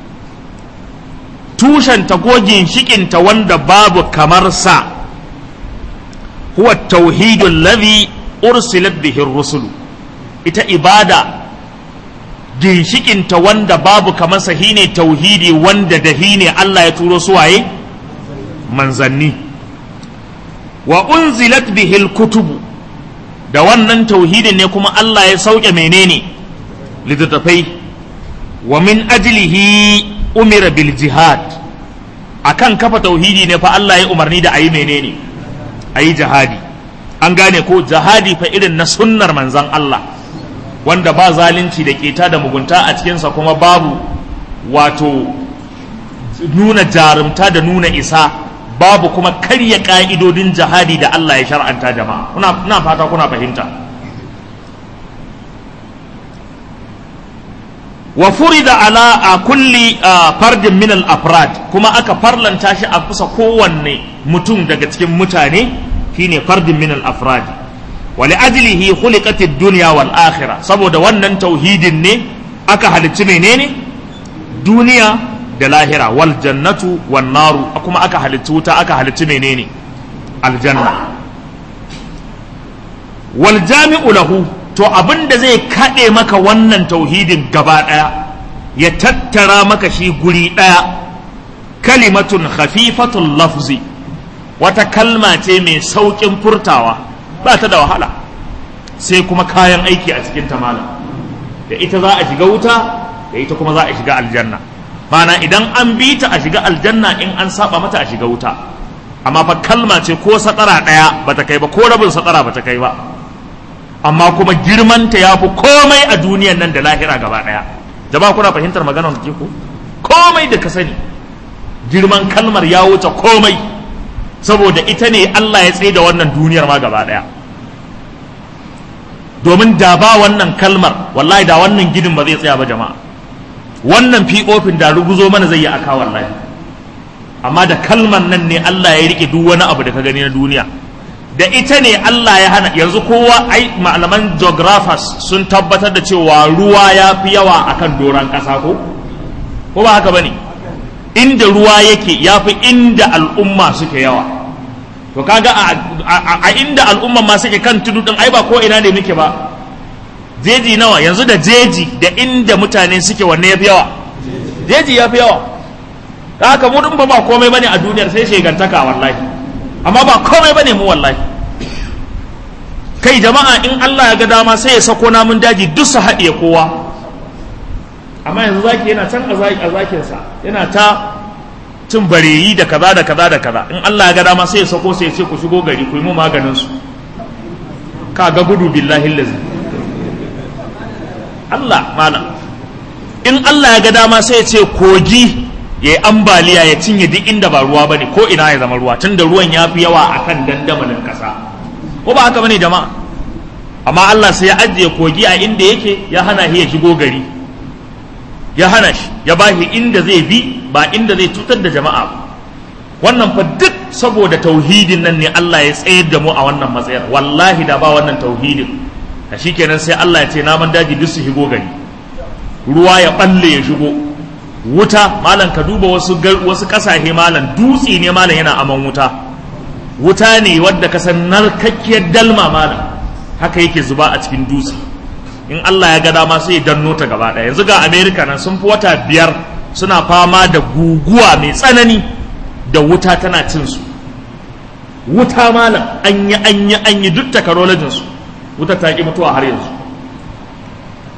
tushenta ko ginshikinta wanda babu kamar sa huwa tauhidul ladhi ursilat bihi rusulu ita ibada ginshikinta wanda babu kamar sa shine tauhidi wanda da ne Allah ya turo su waye manzanni wa unzilat bihi kutubu da wannan tauhidin ne kuma Allah ya sauke menene littattafai wa min ajlihi umira bil jihad akan kafa tauhidi ne fa Allah ya umarni da ayi menene ayi jihadi an gane ko jihadi fa irin na sunnar manzan Allah wanda ba zalunci da keta da mugunta a cikinsa kuma babu wato nuna jarumta da nuna isa babu kuma karya ka'idodin jihadi da Allah ya shar'anta jama'a kuna fata kuna fahimta wa furida ala a kulli fardin min al-afrad kuma aka farlanta shi a kusa kowanne mutum daga cikin mutane shine fardin min al-afrad wa li ajlihi khuliqat ad-dunya wal akhirah saboda wannan tauhidin ne aka halicci menene duniya da lahira wal jannatu wan naru kuma aka halicci wuta aka halicci menene aljanna wal jami'u lahu to abin da zai kaɗe maka wannan tauhidin gaba ɗaya ya tattara maka shi guri ɗaya kalimatun khafifatun lafzi wata kalma ce mai sauƙin furtawa ba ta da wahala sai kuma kayan aiki a cikin tamala da ita za a shiga wuta da ita kuma za a shiga aljanna mana idan an bi ta a shiga aljanna in an saba mata a shiga wuta amma fa kalma ce ko satara ɗaya bata kai ba ko rabin satara bata kai ba amma kuma girmanta ya fi komai a duniyan nan da lahira gaba ɗaya jama'a kuna fahimtar maganar da ko komai da ka sani girman kalmar ya wuce komai saboda ita ne Allah ya tsaye da wannan duniyar ma gaba ɗaya domin da ba wannan kalmar wallahi da wannan ginin ba zai tsaya ba jama'a wannan fi'ofin da ruguzo mana zai yi aka wallahi amma da kalmar nan ne Allah ya rike duk wani abu da ka gani na duniya da ita ne Allah ya hana yanzu kowa ai malaman geographers sun tabbatar da cewa ruwa ya fi yawa akan doron ƙasa ko ko ba haka bane inda ruwa yake ya fi inda al'umma suke yawa to kaga a, inda al'umma ma suke kan tudu din ai ba ko ina ne muke ba jeji nawa yanzu da jeji da inda mutane suke wanne ya fi yawa jeji ya fi yawa haka mu din ba ba komai bane a duniyar sai shegantaka wallahi amma ba komai bane mu wallahi kai jama'a in Allah ya ga dama sai ya sako namun daji duk su haɗiye kowa amma yanzu zaki yana can a zakinsa yana ta cin bareyi da kaza da kaza da kaza in Allah ya ga dama sai ya sako sai ya ce ku shigo gari ku yi mu maganin su ka ga gudu billahi lazi Allah malam in Allah ya ga dama sai ya ce kogi ya yi ambaliya ya cinye duk inda ba ruwa bane ko ina ya zama ruwa tunda ruwan ya fi yawa akan dandamalin kasa ko ba haka bane jama'a amma Allah sai ya ajiye kogi a inda yake ya hana shi ya shigo gari ya hana shi ya ba shi inda zai bi ba inda zai cutar da jama'a ba wannan fa duk saboda tauhidin nan ne Allah ya tsayar da mu a wannan matsayar wallahi da ba wannan tauhidin a shikenan sai Allah ya ce naman daji duk su shigo gari ruwa ya balle ya shigo wuta malam ka duba wasu wasu kasashe malam dutse ne malam yana aman wuta wuta ne wadda ka san narkakkiyar dalma malam haka yake zuba a cikin dutse in Allah ya ga dama sai ya danno ta gaba ɗaya yanzu ga America nan sun fi wata biyar suna fama da guguwa mai tsanani da wuta tana cin su wuta malam an yi an yi an yi duk takarolajin su wuta ta ki mutuwa har yanzu duk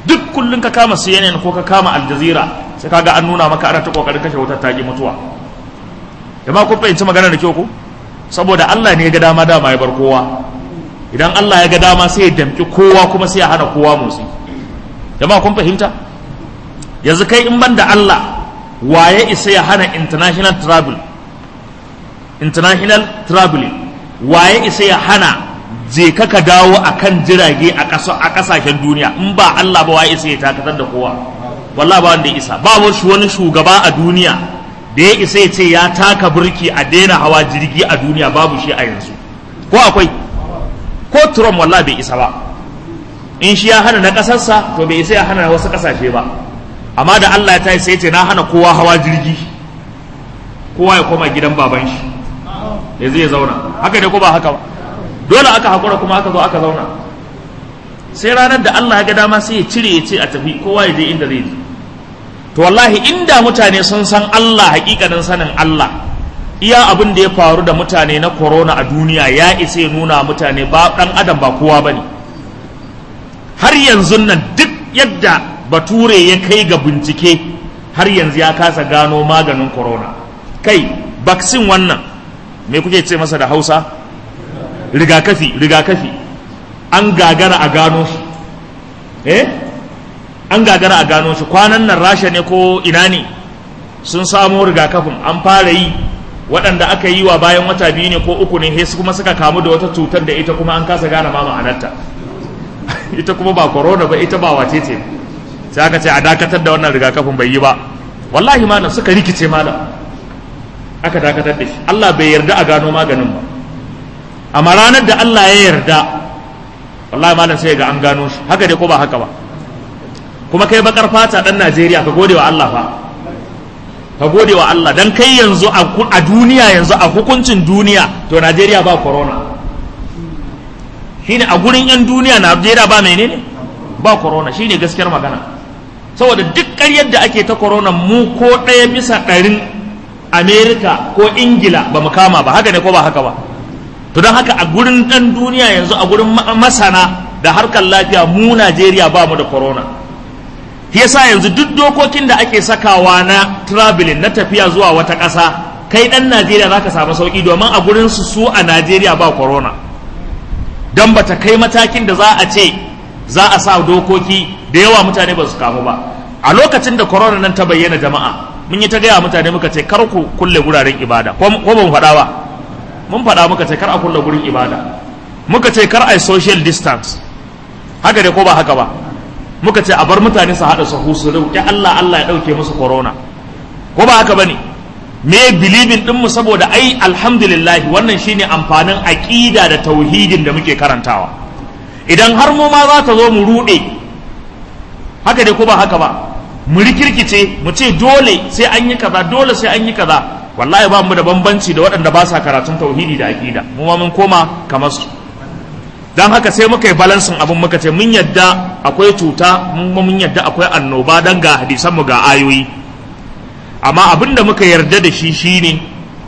kullun ka kama CNN ko ka kama Al Jazeera sai kaga an nuna maka ana ta kokarin kashe wutar ta ki mutuwa jama'a kun fahimci magana da kyau ko saboda Allah ne ya ga dama dama ya bar kowa idan Allah ya ga dama sai ya damki kowa kuma sai ya hana kowa motsi jama'a kun fahimta yanzu kai in ban da Allah waye isa ya hana international travel international traveling waye isa ya hana je ka ka dawo akan jirage a kasashen duniya in ba Allah ba waye isa ya takatar da kowa wallahi ba wanda ya isa ba wani shugaba a duniya da ya isa ya ce ya taka burki a daina hawa jirgi a duniya babu shi a yanzu ko akwai ko Trump wallahi bai isa ba in shi ya hana na kasarsa to bai isa ya hana wasu kasashe ba amma da Allah ya tayi sai ya ce na hana kowa hawa jirgi kowa ya koma gidan baban shi ya zai zauna haka ne ko ba haka ba dole aka hakura kuma aka zo aka zauna sai ranar da Allah ya ga dama sai ya cire ya ce a tafi kowa ya je inda zai je to wallahi inda mutane sun san Allah hakikanin sanin Allah iya abin da ya faru da mutane na corona a duniya ya isa ya nuna mutane ba dan adam ba kowa bane har yanzu nan duk yadda bature ya kai ga bincike har yanzu ya kasa gano maganin corona kai vaccine wannan me kuke ce masa da hausa rigakafi rigakafi an gagara a gano shi eh an gagara a gano shi kwanan nan rasha ne ko ina ne sun samo rigakafin an fara yi waɗanda aka yi wa bayan wata biyu ne ko uku ne sai kuma suka kamu da wata cutar da ita kuma an kasa gane ma ma'anarta ita kuma ba corona ba ita ba wace ce sai aka ce a dakatar da wannan rigakafin bai yi ba wallahi malam suka rikice malam aka dakatar da shi Allah bai yarda a gano maganin ba amma ranar da Allah ya yarda wallahi malam sai ga an gano shi haka dai ko ba haka ba kuma kai bakar fata dan Najeriya ka gode wa Allah fa ka gode wa Allah dan kai yanzu a duniya yanzu a hukuncin duniya to Najeriya ba corona shine a gurin yan duniya Najeriya ba menene ba corona shine gaskiyar magana saboda duk ƙaryar da ake ta corona mu ko ɗaya bisa ɗarin Amerika ko Ingila ba mu kama ba haka ne ko ba haka ba to don haka a gurin ɗan duniya yanzu a gurin masana da harkar lafiya mu Najeriya ba mu da corona yasa yanzu duk dokokin da ake sakawa na traveling na tafiya zuwa wata ƙasa kai ɗan Najeriya za ka samu sauƙi domin a gurin su su a Najeriya ba corona don bata kai matakin da za a ce za a sa dokoki da yawa mutane ba su kamu ba a lokacin da corona nan ta bayyana jama'a mun yi ta gaya mutane muka ce kar ku kulle guraren ibada ko ba mu faɗa ba mun faɗa muka ce kar a kulle gurin ibada muka ce kar a yi social distance haka dai ko ba haka ba muka ce a bar mutane su haɗa sahu su roƙi Allah Allah ya ɗauke musu corona ko ba haka bane me bilibin din mu saboda ai alhamdulillah wannan shine amfanin aqida da tauhidin da muke karantawa idan har mu ma za ta zo mu ruɗe haka dai ko ba haka ba mu rikirkice mu ce dole sai an yi kaza dole sai an yi kaza wallahi ba mu da bambanci da waɗanda ba sa karatun tauhidi da aqida mu ma mun koma kamar su dan haka sai muka yi balansin abin muka ce mun yadda akwai cuta mun mun yadda akwai annoba dan ga hadisan mu ga ayoyi amma abin da muka yarda da shi shine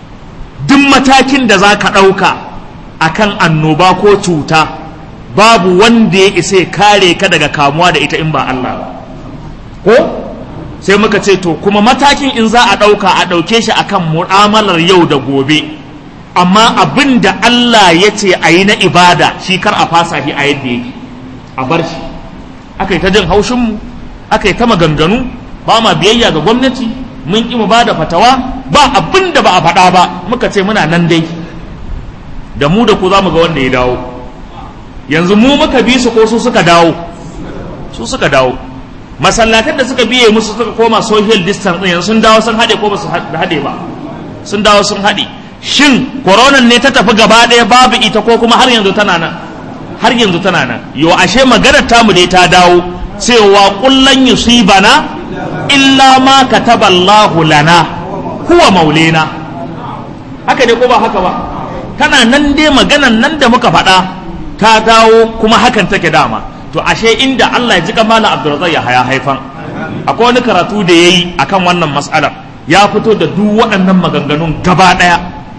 duk matakin da za ka ɗauka akan annoba ko cuta babu wanda ya isa ya kare ka daga kamuwa da ita in ba Allah ba ko sai muka ce to kuma matakin in za a ɗauka a ɗauke shi akan mu'amalar yau da gobe amma abin da Allah ya ce a yi na ibada shi kar a fasa shi a yadda yake a bar shi aka yi ta jin haushinmu aka yi ta maganganu ba ma biyayya ga gwamnati mun ƙi mu ba da fatawa ba abin da ba a faɗa ba muka ce muna nan dai da mu da ku za mu ga wanda ya dawo yanzu mu muka bi su ko su suka dawo su suka dawo masallatan da suka biye musu suka koma social distance ɗin sun dawo sun haɗe ko ba su haɗe ba sun dawo sun haɗe shin koronan ne ta tafi gaba ɗaya babu ita ko kuma har yanzu tana nan har yanzu tana nan yo ashe maganar tamu dai ta dawo cewa kullan yusibana illa ma kataballahu lana huwa maulena haka ne ko ba haka ba tana nan dai maganan nan da muka faɗa ta dawo kuma hakan take dama to ashe inda Allah ya ji kamala Abdulrazak ya haya haifan akwai wani karatu da yayi akan wannan mas'alar ya fito da duk waɗannan maganganun gaba ɗaya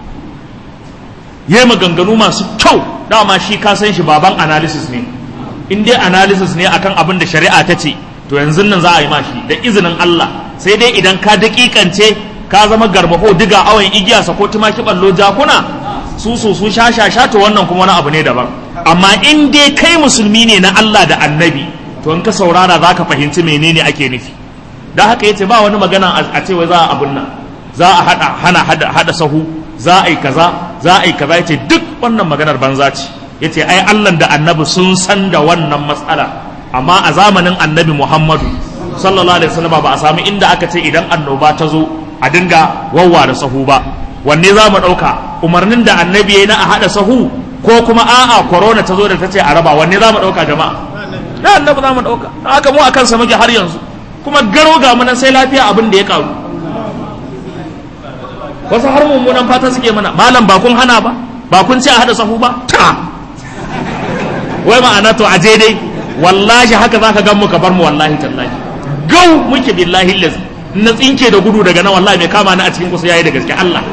yayi maganganu masu kyau dama shi ka san shi baban analysis ne in dai analysis ne akan abin da shari'a ta ce to yanzu nan za a yi mashi da izinin Allah sai dai idan ka dakikance ka zama garbaho diga awon igiya sa ko tumaki ballo jakuna su su su sha sha sha to wannan kuma wani abu ne daban amma in dai kai musulmi ne na Allah da annabi to in ka saurara za ka fahimci menene ake nufi da haka yace ba wani magana a ce wai za a abun nan za a hada hana hada, hada sahu za a yi kaza za a yi kaza yace duk wannan maganar banza ce yace ai Allah da annabi sun san da wannan matsala amma a zamanin annabi Muhammadu sallallahu alaihi wasallam ba a sami inda aka ce idan annoba ta zo a dinga wawwa da sahu ba wanne za mu ɗauka umarnin da annabi ya na a haɗa sahu ko kuma a'a corona ta zo da ta ce a raba wanne za mu ɗauka jama'a na annabi za mu ɗauka haka mu a kansa muke har yanzu kuma garo ga mu nan sai lafiya abin da ya karu wasu har mummunan fata suke mana malam ba kun hana ba ba kun ce a haɗa sahu ba ta wai ma'ana to a je dai wallahi haka za ka gan mu ka bar mu wallahi tallahi gau muke billahi lazi na tsinke da gudu daga nan wallahi mai kama ni a cikin kusa yayi da gaske Allah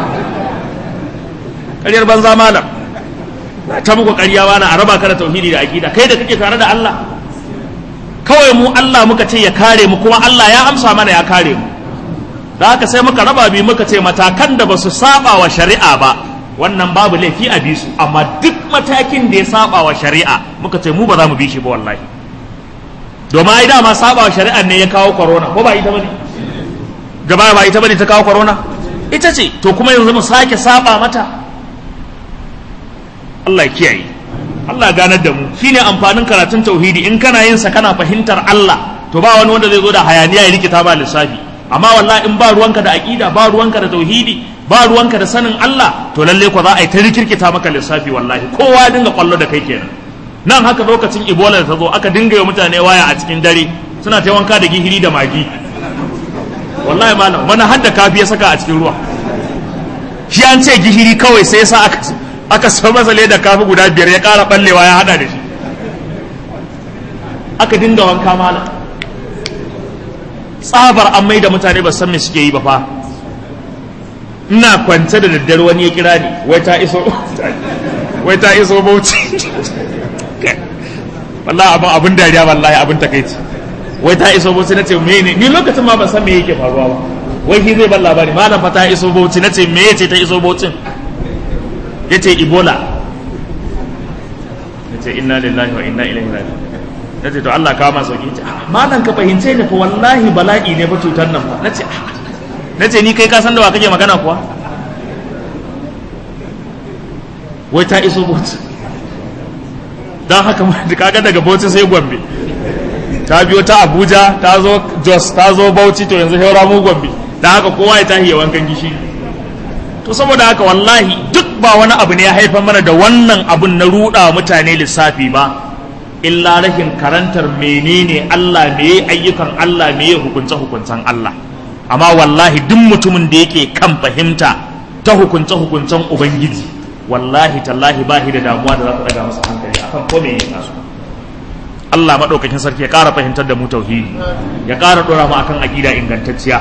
ƙaryar banza malam ta muku ƙarya wani a raba ka da tauhidi da aqida kai da kake tare da Allah kawai mu Allah muka ce ya kare mu kuma Allah ya amsa mana ya kare mu da haka sai muka raba bi muka ce matakan da ba su saba wa shari'a ba wannan babu laifi a bi su amma duk matakin da ya saba wa shari'a muka ce mu ba za mu bi shi ba wallahi domin ai dama saba wa shari'ar ne ya kawo corona ko ba ita bane gaba ba ita bane ta kawo corona ita ce to kuma yanzu mu sake saba mata Allah ya kiyaye Allah ganar da mu shine amfanin karatun tauhidi in kana yin sa kana fahimtar Allah to ba wani wanda zai zo da hayaniya ya rikita ba lissafi amma wallahi in ba ruwanka da aqida ba ruwanka da tauhidi ba ruwanka da sanin Allah to lalle ko za a yi ta rikirkita maka lissafi wallahi kowa ya dinga kwallo da kai kenan nan haka lokacin ebola da ta zo aka dinga yi mutane waya a cikin dare suna ta wanka da gihiri da magi wallahi malam wani har da kafi ya saka a cikin ruwa shi an ce gihiri kawai sai sa aka aka sa masa da kafi guda biyar ya kara ballewa ya hada da shi aka dinga wanka malam tsabar an mai da mutane ba san me suke yi ba fa ina kwance da daddare wani ya kira ni wai ta iso wai ta iso bauchi wallahi abin abin dariya wallahi abin takaici wai ta iso bauchi nace me ne ni lokacin ma ban san me yake faruwa ba wai shi zai ban labari malam fa ta iso bauchi nace me yace ta iso bauchin yace ebola nace inna lillahi wa inna ilaihi raji'un nace to Allah ka ma sauki ce malam ka fahimce ni fa wallahi bala'i ne fa cutar nan fa nace nace ni kai ka san da wa kake magana kuwa wai ta iso bauchi don haka kaga daga bauchi sai gombe ta biyo ta abuja ta zo jos ta zo bauchi to yanzu haura mu gombe don haka kowa ya tahi ya wankan gishi to saboda haka wallahi duk ba wani abu ne ya haifar mana da wannan abun na ruɗa mutane lissafi ba illa rahin karantar menene Allah me ayyukan Allah me hukunce hukuncen Allah amma wallahi duk mutumin da yake kan fahimta ta hukunce hukuncen ubangiji wallahi tallahi ba da damuwa da za ku daga masa hankali akan ko me yake so Allah madaukakin sarki ya ƙara fahimtar da mu tauhidi ya ƙara dora mu akan aqida ingantacciya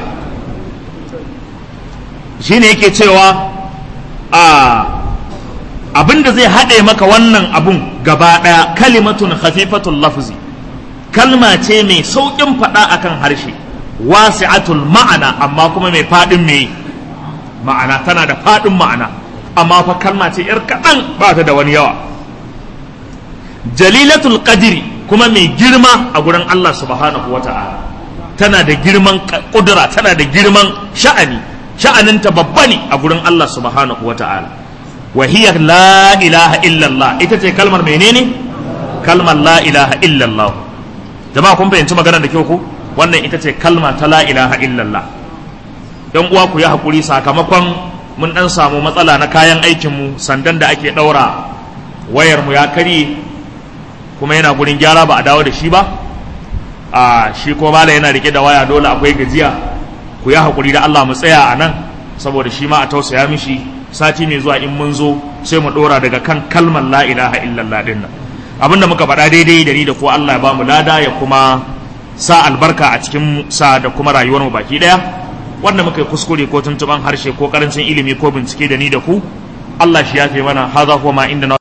shine yake cewa a abinda zai haɗe maka wannan abun gaba ɗaya kalimatun khafifatul lafzi kalma ce mai sauƙin faɗa akan harshe wasi'atul ma'ana amma kuma mai faɗin mai ma'ana tana da faɗin ma'ana amma fa kalma ce yar kaɗan ba ta da wani yawa jalilatul qadri kuma mai girma a gurin Allah subhanahu wa ta'ala tana da girman kudura tana da girman sha'ani sha'aninta babba ne a gurin Allah subhanahu wa ta'ala wa hiya la ilaha illallah ita ce kalmar menene kalmar la ilaha illallah jama'a kun fahimci maganar da kyau ku wannan ita ce kalma ta la ilaha illallah yan uwa ku yi hakuri sakamakon mun dan samu matsala na kayan aikinmu sandan da ake daura wayar mu ya karye kuma yana gurin gyara ba a dawo da shi ba a shi ko mala yana rike da waya dole akwai gajiya ku yi hakuri da Allah mu tsaya a nan saboda shi ma a tausaya mishi sati mai zuwa in mun zo sai mu dora daga kan kalmar la ilaha illallah din nan abinda muka faɗa daidai da ni da ko Allah ya ba mu lada ya kuma sa albarka a cikin sa da kuma rayuwar mu baki daya wanda muka yi kuskure ko tuntuban harshe ko karancin ilimi ko bincike da ni da ku Allah shi ya fi mana haza kuma inda